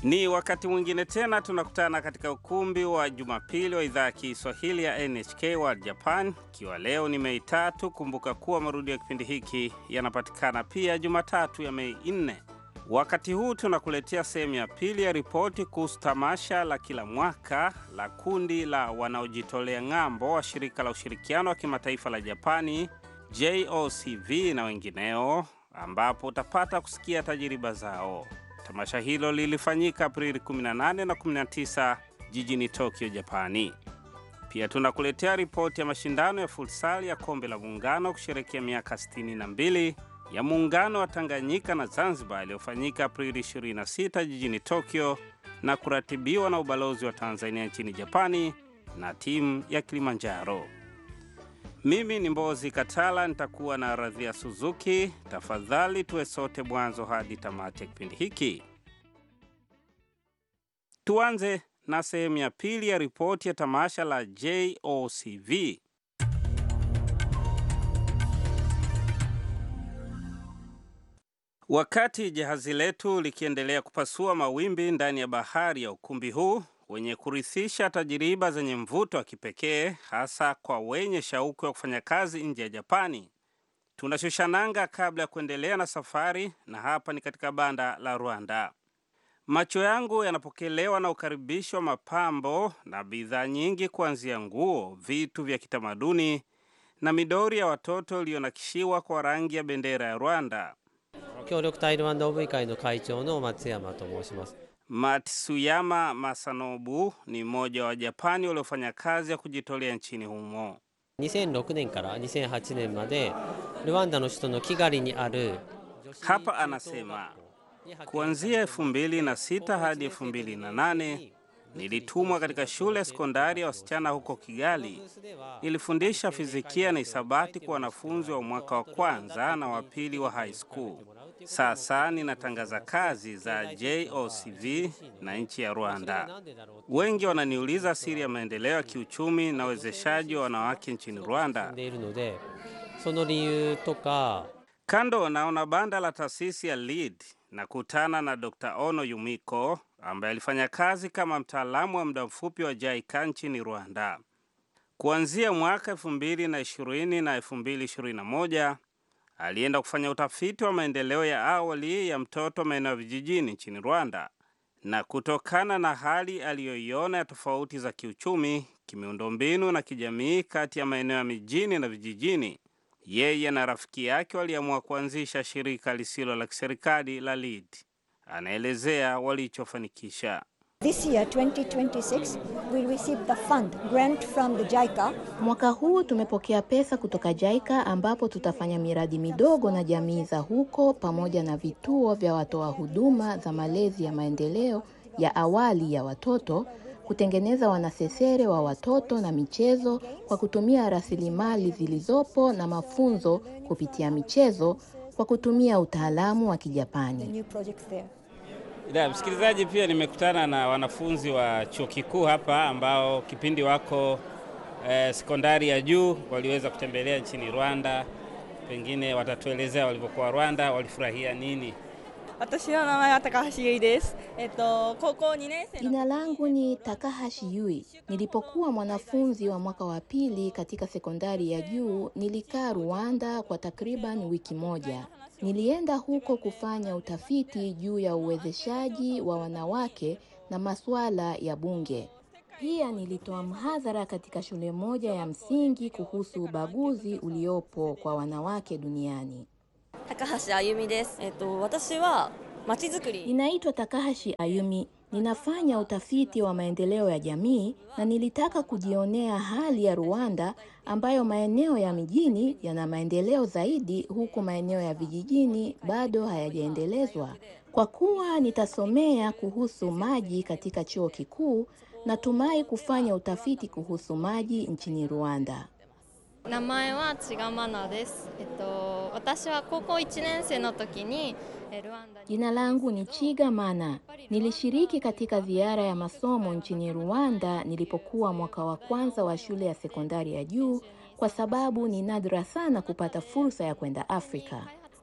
Ni wakati mwingine tena tunakutana katika ukumbi wa Jumapili wa idhaa ya Kiswahili ya NHK World Japan, ikiwa leo ni Mei tatu. Kumbuka kuwa marudio ya kipindi hiki yanapatikana pia Jumatatu ya Mei nne. Wakati huu tunakuletea sehemu ya pili ya ripoti kuhusu tamasha la kila mwaka la kundi la wanaojitolea ng'ambo wa shirika la ushirikiano wa kimataifa la Japani JOCV na wengineo, ambapo utapata kusikia tajiriba zao. Tamasha hilo lilifanyika Aprili 18 na 19 jijini Tokyo, Japani. Pia tunakuletea ripoti ya mashindano ya futsal ya kombe la muungano kusherekea miaka 62 ya muungano wa Tanganyika na Zanzibar iliyofanyika Aprili 26 jijini Tokyo na kuratibiwa na ubalozi wa Tanzania nchini Japani na timu ya Kilimanjaro. Mimi ni Mbozi Katala, nitakuwa na Radhia Suzuki. Tafadhali tuwe sote mwanzo hadi tamati ya kipindi hiki. Tuanze na sehemu ya pili ya ripoti ya tamasha la JOCV. Wakati jahazi letu likiendelea kupasua mawimbi ndani ya bahari ya ukumbi huu wenye kurithisha tajiriba zenye mvuto wa kipekee hasa kwa wenye shauku ya kufanya kazi nje ya Japani, tunashusha nanga kabla ya kuendelea na safari, na hapa ni katika banda la Rwanda. Macho yangu yanapokelewa na ukaribisho wa mapambo na bidhaa nyingi, kuanzia nguo, vitu vya kitamaduni na midori ya watoto iliyonakishiwa kwa rangi ya bendera ya Rwanda. 協力タイルワンド OV 会の会長の松山と申します Matsuyama Masanobu ni mmoja wa Japani waliofanya kazi ya kujitolea nchini humo. 2006年から2008年までルワンダの首都のキガリにある Hapa anasema kuanzia 2006 hadi 2008 nilitumwa katika shule ya sekondari ya wasichana huko Kigali. Nilifundisha fizikia na hisabati kwa wanafunzi wa mwaka wa kwanza na wa pili wa high school. Sasa ninatangaza kazi za JOCV na nchi ya Rwanda. Wengi wananiuliza siri ya maendeleo ya kiuchumi na uwezeshaji wa wanawake nchini 進 Rwanda. んでいるのでその理由とか Kando naona banda la taasisi ya LEAD na kutana na Dr. Ono Yumiko ambaye alifanya kazi kama mtaalamu wa muda mfupi wa JICA nchini Rwanda. Kuanzia mwaka 2020 na 2021 alienda kufanya utafiti wa maendeleo ya awali ya mtoto maeneo ya vijijini nchini Rwanda, na kutokana na hali aliyoiona ya tofauti za kiuchumi, kimiundombinu na kijamii kati ya maeneo ya mijini na vijijini, yeye na rafiki yake waliamua kuanzisha shirika lisilo la kiserikali la LEAD. Anaelezea walichofanikisha. This year, 2026, we received the fund grant from the JICA Mwaka huu tumepokea pesa kutoka JICA ambapo tutafanya miradi midogo na jamii za huko pamoja na vituo vya watoa huduma za malezi ya maendeleo ya awali ya watoto, kutengeneza wanasesere wa watoto na michezo kwa kutumia rasilimali zilizopo na mafunzo kupitia michezo kwa kutumia utaalamu wa the Kijapani. new projects there. Da, msikilizaji, pia nimekutana na wanafunzi wa chuo kikuu hapa ambao kipindi wako eh, sekondari ya juu waliweza kutembelea nchini Rwanda. Pengine watatuelezea walivyokuwa Rwanda, walifurahia nini. 私の名前は高橋由衣です。えっと高校2年生の Jina langu ni Takahashi Yui. Nilipokuwa mwanafunzi wa mwaka wa pili katika sekondari ya juu, nilikaa Rwanda kwa takriban wiki moja. Nilienda huko kufanya utafiti juu ya uwezeshaji wa wanawake na masuala ya bunge. Pia nilitoa mhadhara katika shule moja ya msingi kuhusu ubaguzi uliopo kwa wanawake duniani. 高橋あゆみです。えっと私はまちづくり Ninaitwa Takahashi Ayumi. Ninafanya utafiti wa maendeleo ya jamii na nilitaka kujionea hali ya Rwanda ambayo maeneo ya mijini yana maendeleo zaidi huku maeneo ya vijijini bado hayajaendelezwa. Kwa kuwa nitasomea kuhusu maji katika chuo kikuu, natumai kufanya utafiti kuhusu maji nchini Rwanda. 名前は千賀マナです。えっと私は高校1年生の時にえルワンダに Jina langu ni Chiga Mana. Nilishiriki katika ziara ya masomo nchini Rwanda nilipokuwa mwaka wa kwanza wa shule ya sekondari ya juu kwa sababu ni nadra sana kupata fursa ya kwenda Afrika.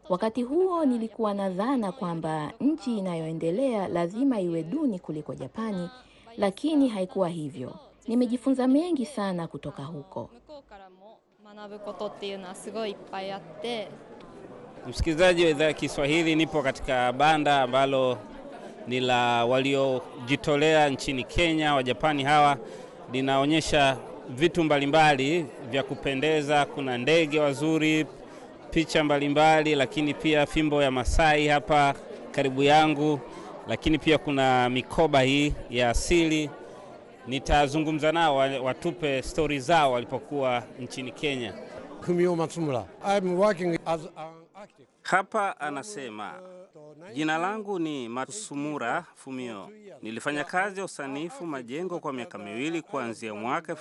Wakati huo nilikuwa na dhana kwamba nchi inayoendelea lazima iwe duni kuliko Japani, lakini haikuwa hivyo. Nimejifunza mengi sana kutoka huko. 向こうからも学ぶことっていうのはすごいいっぱいあって Msikilizaji wa idhaa ya Kiswahili, nipo katika banda ambalo ni la waliojitolea nchini Kenya. Wajapani hawa linaonyesha vitu mbalimbali vya kupendeza. Kuna ndege wazuri, picha mbalimbali, lakini pia fimbo ya Masai hapa karibu yangu, lakini pia kuna mikoba hii ya asili. Nitazungumza nao wa- watupe stori zao walipokuwa nchini Kenya. Fumio Matsumura. I'm working as an architect. Hapa anasema jina langu ni Matsumura Fumio. Nilifanya kazi ya usanifu majengo kwa miaka miwili kuanzia mwaka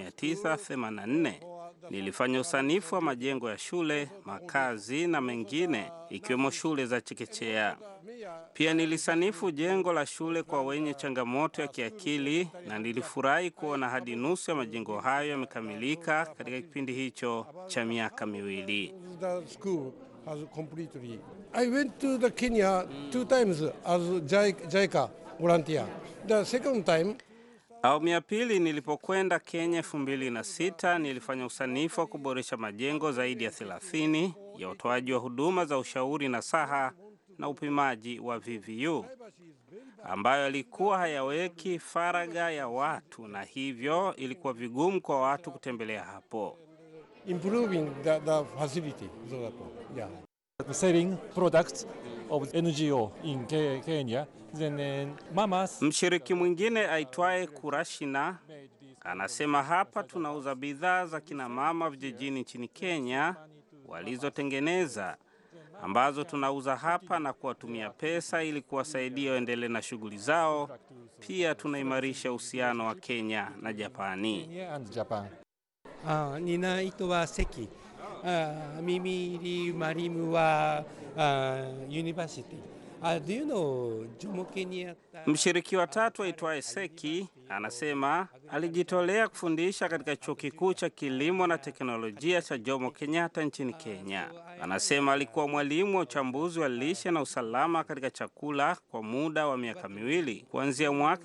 1984. Nilifanya usanifu wa majengo ya shule, makazi na mengine ikiwemo shule za chekechea. Pia nilisanifu jengo la shule kwa wenye changamoto ya kiakili na nilifurahi kuona hadi nusu ya majengo hayo yamekamilika katika kipindi hicho cha miaka miwili. The school has completely. I went to the Kenya two times as JICA, JICA volunteer. The second time, Awamu ya pili nilipokwenda Kenya elfu mbili na sita nilifanya usanifu wa kuboresha majengo zaidi ya 30 ya utoaji wa huduma za ushauri na saha na upimaji wa VVU ambayo yalikuwa hayaweki faragha ya watu na hivyo ilikuwa vigumu kwa watu kutembelea hapo. improving the, the facility. So that, yeah. selling products of NGO in Ke- Kenya. Then uh, mamas Mshiriki mwingine aitwaye Kurashina anasema hapa tunauza bidhaa za kina mama vijijini nchini Kenya walizotengeneza ambazo tunauza hapa na kuwatumia pesa ili kuwasaidia waendelee na shughuli zao. Pia tunaimarisha uhusiano wa Kenya na Japani. Kenya and Japan. あ担い手は関あ耳入りマリムはあユニバーシティあ do you know ジョモケにあった Mshiriki wa tatu aitwaye Seki anasema alijitolea kufundisha katika chuo kikuu cha kilimo na teknolojia cha Jomo Kenyatta nchini Kenya. Anasema alikuwa mwalimu wa uchambuzi wa lishe na usalama katika chakula kwa muda wa miaka miwili kuanzia mwaka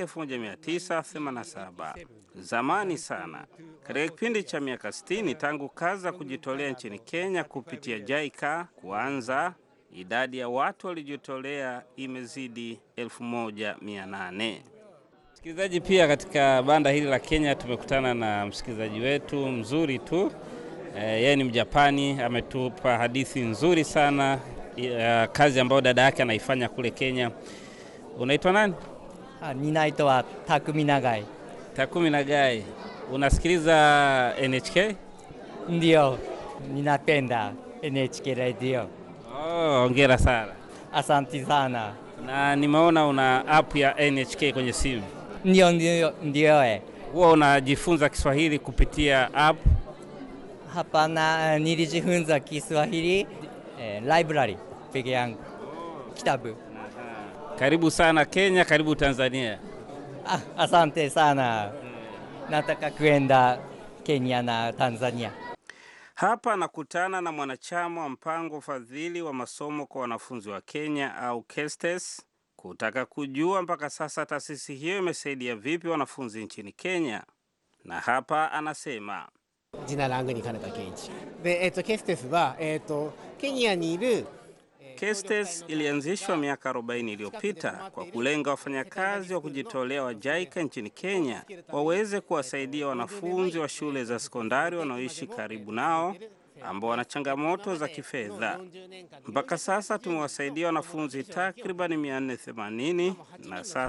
1987. Zamani sana, katika kipindi cha miaka 60 tangu kazi za kujitolea nchini Kenya kupitia JICA kuanza idadi ya watu waliojitolea imezidi 1800. Msikilizaji, pia katika banda hili la Kenya tumekutana na msikilizaji wetu mzuri tu. Eh, yeye ni Mjapani, ametupa hadithi nzuri sana ya kazi ambayo dada yake anaifanya kule Kenya. Unaitwa nani? あ担い手は匠永井 Takumi Nagai. Unasikiliza NHK? ndio ninapenda NHK radio. Oh, hongera sana. Asanti sana. Na nimeona una app ya NHK kwenye simu. Ndio, ndio, ndio eh. Huwa unajifunza Kiswahili kupitia app. Hapana, nilijifunza Kiswahili eh, library peke yangu, kitabu. Karibu sana Kenya, karibu Tanzania. Ah, asante sana. Nataka kwenda Kenya na Tanzania. Hapa nakutana na mwanachama wa mpango ufadhili wa masomo kwa wanafunzi wa Kenya au KESTES kutaka kujua mpaka sasa taasisi hiyo imesaidia vipi wanafunzi nchini Kenya, na hapa anasema ジナラングに金田健一で、えっとケステスは、えっとケニアにいる KESTES ilianzishwa miaka 40 iliyopita kwa kulenga wafanyakazi wa kujitolea wa JICA nchini Kenya waweze kuwasaidia wanafunzi wa shule za sekondari wanaoishi karibu nao ambao wana changamoto za kifedha. Mpaka sasa tumewasaidia wanafunzi takriban 480 na sasa